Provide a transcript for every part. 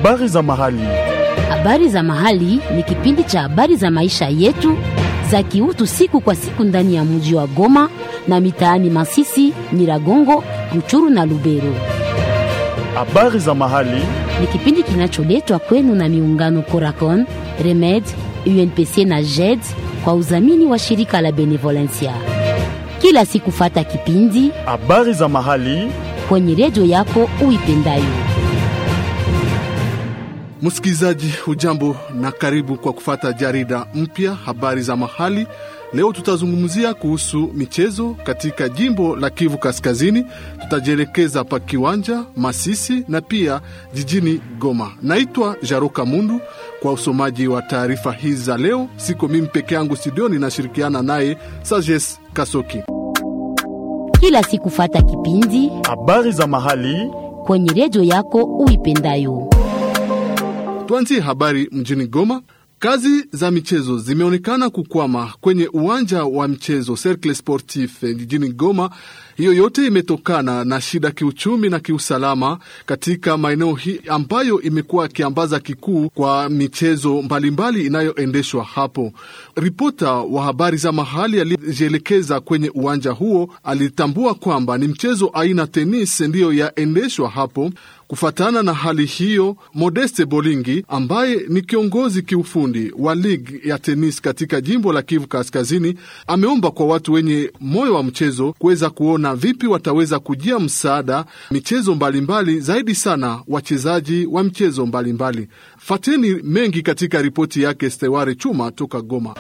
Habari za mahali. Habari za mahali ni kipindi cha habari za maisha yetu za kiutu siku kwa siku ndani ya mji wa Goma na mitaani Masisi, Nyiragongo, Ruchuru na Lubero. Habari za mahali. Ni kipindi kinacholetwa kwenu na miungano Coracon, Remed, UNPC na JED kwa udhamini wa shirika la Benevolencia. Kila siku fata kipindi Habari za mahali. kwenye redio yako uipendayo. Msikilizaji, hujambo na karibu kwa kufata jarida mpya habari za mahali. Leo tutazungumzia kuhusu michezo katika jimbo la Kivu Kaskazini. Tutajielekeza pa Kiwanja, Masisi na pia jijini Goma. Naitwa Jaroka Mundu kwa usomaji wa taarifa hizi za leo. Siko mimi peke yangu studioni, nashirikiana naye Sages Kasoki. Kila siku fata kipindi Habari za mahali. kwenye redio yako uipendayo. Tuanzie habari mjini Goma. Kazi za michezo zimeonekana kukwama kwenye uwanja wa mchezo Cercle Sportif jijini Goma. Hiyo yote imetokana na shida kiuchumi na kiusalama katika maeneo hii ambayo imekuwa kiambaza kikuu kwa michezo mbalimbali inayoendeshwa hapo. Ripota wa habari za mahali aliyejielekeza kwenye uwanja huo alitambua kwamba ni mchezo aina tenis ndiyo yaendeshwa hapo. Kufatana na hali hiyo, Modeste Bolingi ambaye ni kiongozi kiufundi wa ligi ya tenis katika jimbo la Kivu Kaskazini ameomba kwa watu wenye moyo wa mchezo kuweza kuona vipi wataweza kujia msaada michezo mbalimbali, zaidi sana wachezaji wa michezo mbalimbali. Fateni mengi katika ripoti yake Steware Chuma toka Goma.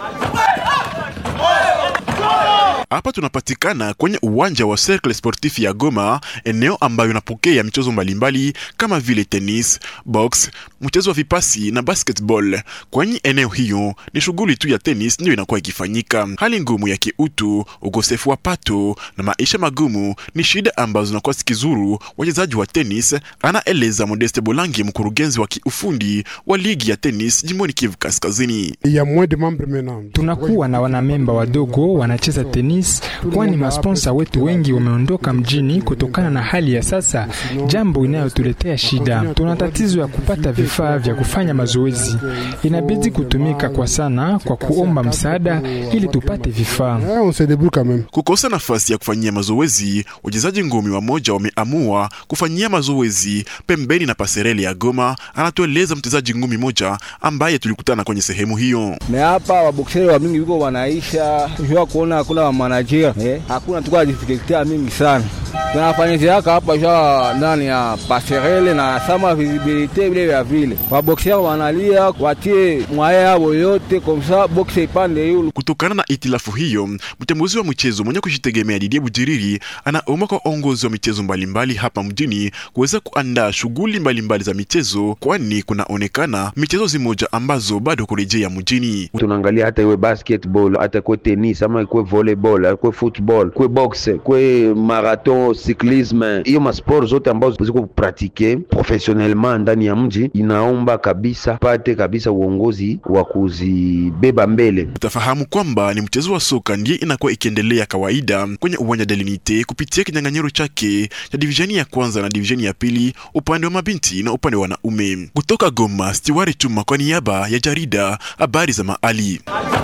Hapa tunapatikana kwenye uwanja wa Cercle Sportif ya Goma, eneo ambayo inapokea michezo mbalimbali kama vile tenis, box, mchezo wa vipasi na basketball. Kwenye eneo hiyo ni shughuli tu ya tenis ndiyo inakuwa ikifanyika. Hali ngumu ya kiutu, ukosefu wa pato na maisha magumu ni shida ambazo zinakuwa zikizuru wachezaji wa tenis, anaeleza Modeste Bolangi, mkurugenzi wa kiufundi wa ligi ya tenis jimboni Kivu Kaskazini. ya moins de membres maintenant. Tunakuwa na wanamemba wadogo wanacheza tenis, kwani masponsa wetu wengi wameondoka mjini kutokana na hali ya sasa, jambo inayotuletea shida. Tuna tatizo ya kupata vifaa vya kufanya mazoezi, inabidi kutumika kwa sana kwa kuomba msaada ili tupate vifaa. Ah, on se débrouille quand même. Kukosa nafasi ya kufanyia mazoezi, wachezaji ngumi wamoja wameamua kufanyia mazoezi pembeni na pasereli ya Goma, anatueleza mchezaji ngumi moja ambaye tulikutana kwenye sehemu hiyo. me hapa wabokseri wa mingi viko wanaisha jua kuona hakuna wamanajia eh, hakuna tuka difikultea mingi sana tunafanyiziaka hapa jua ndani ya paserele na sama visibilite vile vya vile wabokseri wanalia watie mwaye yabo yote komsa bokse ipande yulu Kutokana na itilafu hiyo, mchambuzi wa mchezo mwenye kujitegemea Didier Bujiriri anaomba kwa uongozi wa michezo mbalimbali hapa mjini kuweza kuandaa shughuli mbalimbali za michezo, kwani kunaonekana michezo zimoja ambazo bado kurejea mjini. tunaangalia hata iwe basketball hata kwe tenis ama ikwe volleyball kwe football kwe boxe kwe marathon cyclisme hiyo masport zote ambazo ziko pratike professionnellement ndani ya mji inaomba kabisa pate kabisa uongozi wa kuzibeba mbele Utafahamu kwamba ni mchezo wa soka ndiye inakuwa ikiendelea kawaida kwenye uwanja Delinite kupitia kinyang'anyiro chake cha divisheni ya kwanza na divisheni ya pili upande wa mabinti na upande wa wanaume. Kutoka Goma, Stiwari Chuma kwa niaba ya jarida habari za Maali.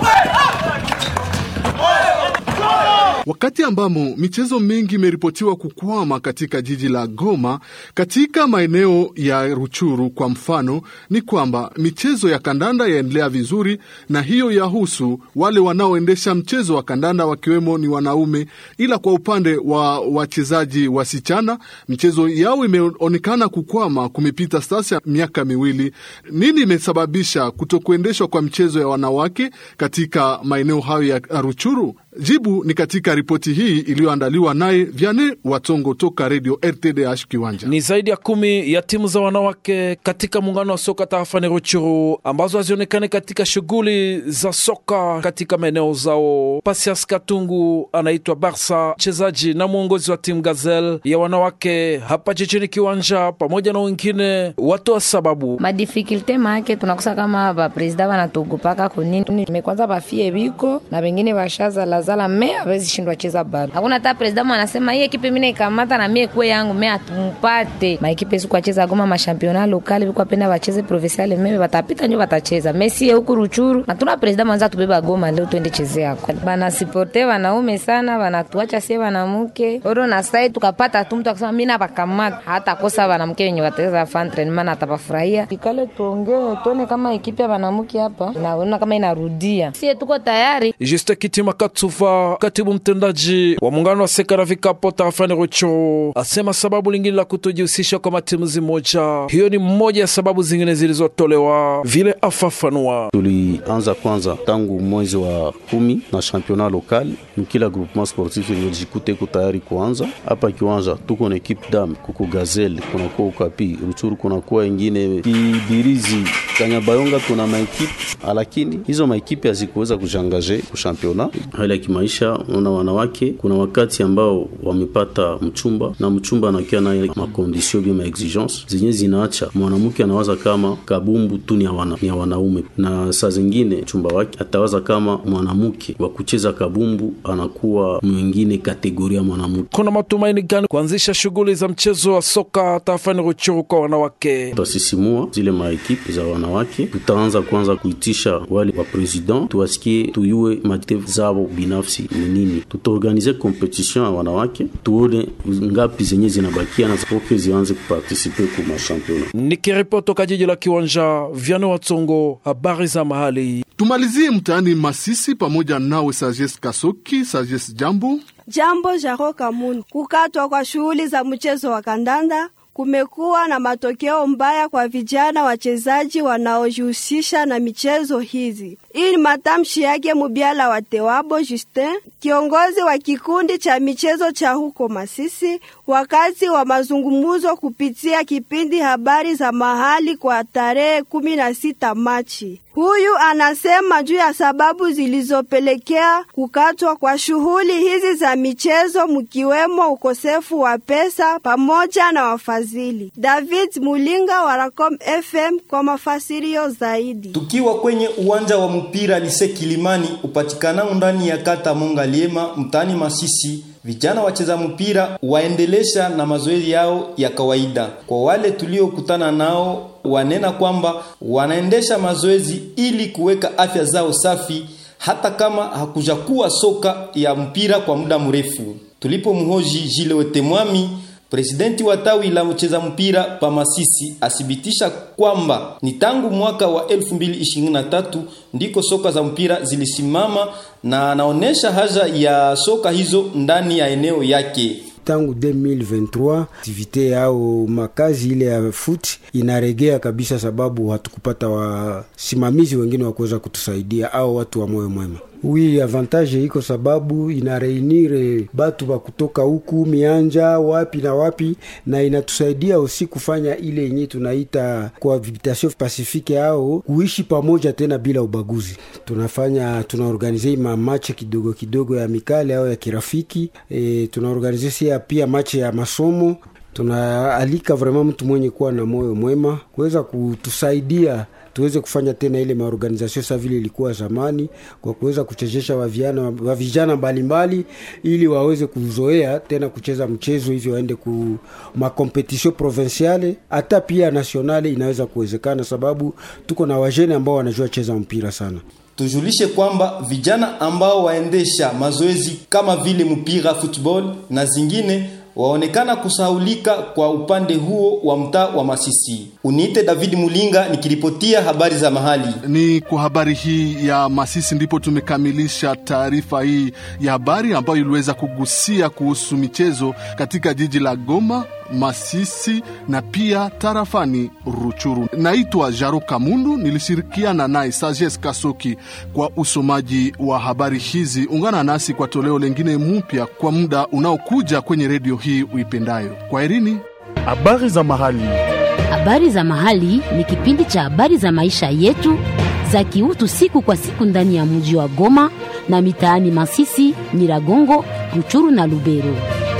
Wakati ambamo michezo mingi imeripotiwa kukwama katika jiji la Goma, katika maeneo ya Ruchuru kwa mfano, ni kwamba michezo ya kandanda yaendelea vizuri, na hiyo yahusu wale wanaoendesha mchezo wa kandanda wakiwemo ni wanaume, ila kwa upande wa wachezaji wasichana michezo yao imeonekana kukwama. Kumepita sasa miaka miwili. Nini imesababisha kutokuendeshwa kwa michezo ya wanawake katika maeneo hayo ya Ruchuru? Jibu ni katika ripoti hii iliyoandaliwa naye Vyane Watongo toka redio RTDH Kiwanja. Ni zaidi ya kumi ya timu za wanawake katika muungano wa soka tarafani Ruchuru ambazo hazionekane katika shughuli za soka katika maeneo zao. Pasias Katungu anaitwa Barsa, mchezaji na mwongozi wa timu Gazel ya wanawake hapa jijini Kiwanja, pamoja na wengine watoa sababu madifikulte make tunakosa kama bapresida banatugupaka kunini mekwanza bafie biko na bengine bashaza la bazala me awezi shindwa cheza bado. Hakuna hata president anasema hii ekipe mimi naikamata na mie kwe yangu me atumpate maekipe siku acheza Goma mashampiona lokali biko apenda bacheze provincial meme batapita njo batacheza Messi huku Ruchuru na tuna president mwanza tubeba Goma leo twende chezea kwa bana siporte wanaume sana wanatuacha sie wanamuke oro na sai tukapata tu mtu akasema mimi nabakamata hata kosa wanamke wenye wataweza fa entraînement na atapafurahia ikale tuongee tuone kama ekipe ya wanamuke hapa naona kama inarudia sie tuko tayari Juste Kitima Katsuva, katibu mtendaji wa muungano wa seka na vikapo tarafani Ruchuru, asema sababu lingine la kutojihusisha kwa matimu zimoja, hiyo ni moja ya sababu zingine zilizotolewa, vile afafanua. Tulianza kwanza tangu mwezi wa kumi na championnat local, kila groupement sportif yenye jikute iko tayari kuanza hapa kiwanja. Tuko na equipe dam, kuko Gazelle, kunakuwa Ukapi Ruchuru, kunakuwa ingine Kibirizi, Kanyabayonga, tuna maekipe lakini hizo maekipe hazikuweza kujangaje kushampiona. Hali ya kimaisha, una wanawake, kuna wakati ambao wamepata mchumba na mchumba anakia naye makondisio bia maexigence zenye zinaacha mwanamke anawaza kama kabumbu tu ni ya wana, ni ya wanaume, na saa zingine mchumba wake atawaza kama mwanamke wa kucheza kabumbu anakuwa mwingine kategoria mwanamke. Kuna matumaini gani kuanzisha shughuli za mchezo wa soka tarafani Ruchuru kwa wanawake? Tutasisimua zile maekipe za wanawake, tutaanza kwanza kuitisha wale wa president tuwasikie, tuyue maaktivite zao binafsi ni nini. Tutaorganize competition ya wanawake, tuone ngapi zenye zinabakia na zipoke zianze kupartisipe ku mashampiona. Nikiripoti toka jiji la Kiwanja, Vyano Watsongo, habari za mahali. Tumalizie mtaani Masisi pamoja nawe Sajes Kasoki. Sajes, jambo. Jambo Jaro Kamun. Kukatwa kwa shughuli za mchezo wa kandanda kumekuwa na matokeo mbaya kwa vijana wachezaji wanaojihusisha na michezo hizi. Hii ni matamshi yake Mubyala wa Tewabo Justin, kiongozi wa kikundi cha michezo cha huko Masisi, wakati wa mazungumzo kupitia kipindi habari za mahali kwa tarehe kumi na sita Machi. Huyu anasema juu ya sababu zilizopelekea kukatwa kwa shughuli hizi za michezo, mkiwemo ukosefu wa pesa pamoja na wafadhili. David Mulinga wa Racom FM kwa mafasirio zaidi. Tukiwa kwenye uwanja wa mpira Lise Kilimani upatikanao ndani ya kata Monga Liema mtaani Masisi, vijana wacheza mpira waendelesha na mazoezi yao ya kawaida. Kwa wale tuliokutana nao wanena kwamba wanaendesha mazoezi ili kuweka afya zao safi, hata kama hakujakuwa soka ya mpira kwa muda mrefu. Tulipomhoji Jile Wetemwami, presidenti wa tawi la mcheza mpira pa Masisi, asibitisha kwamba ni tangu mwaka wa 2023 ndiko soka za mpira zilisimama, na anaonesha haja ya soka hizo ndani ya eneo yake tangu 2023 aktivite yao makazi ile ya foot inaregea kabisa, sababu hatukupata wasimamizi wengine wa kuweza kutusaidia au watu wa moyo mwema. Wi avantage iko sababu ina reunire batu ba kutoka huku mianja wapi na wapi, na inatusaidia osi kufanya ile yenye tunaita cohabitation pacifique au kuishi pamoja tena bila ubaguzi. Tunafanya tunaorganize ma match kidogo kidogo ya mikale au ya kirafiki e, tunaorganize sia pia match ya masomo. Tunaalika vraiment mtu mwenye kuwa na moyo mwema kuweza kutusaidia tuweze kufanya tena ile maorganizasio sa vile ilikuwa zamani, kwa kuweza kuchezesha waviana wa vijana mbalimbali, ili waweze kuzoea tena kucheza mchezo hivyo, waende ku makompetisio provinciale hata pia nationale, inaweza kuwezekana, sababu tuko na wajene ambao wanajua cheza mpira sana. Tujulishe kwamba vijana ambao waendesha mazoezi kama vile mpira football na zingine waonekana kusahaulika kwa upande huo wa mtaa wa Masisi. Uniite David Mulinga nikiripotia habari za mahali. Ni kwa habari hii ya Masisi ndipo tumekamilisha taarifa hii ya habari ambayo iliweza kugusia kuhusu michezo katika jiji la Goma, Masisi na pia tarafani Ruchuru. Naitwa Jaro Kamundu, nilishirikiana naye Sajes Kasoki kwa usomaji wa habari hizi. Ungana nasi kwa toleo lengine mpya kwa muda unaokuja kwenye redio hii uipendayo. Kwa herini. Habari za mahali. Habari za mahali ni kipindi cha habari za maisha yetu za kiutu siku kwa siku ndani ya mji wa Goma na mitaani Masisi, Nyiragongo, Ruchuru na Lubero.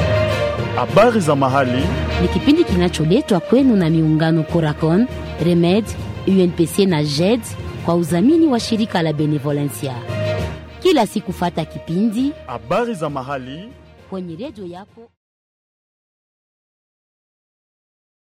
Habari za mahali ni kipindi kinacholetwa kwenu na miungano Coracon, Remed, UNPC na JED kwa udhamini wa shirika la Benevolencia. Kila siku fata kipindi habari za mahali kwenye redio yako.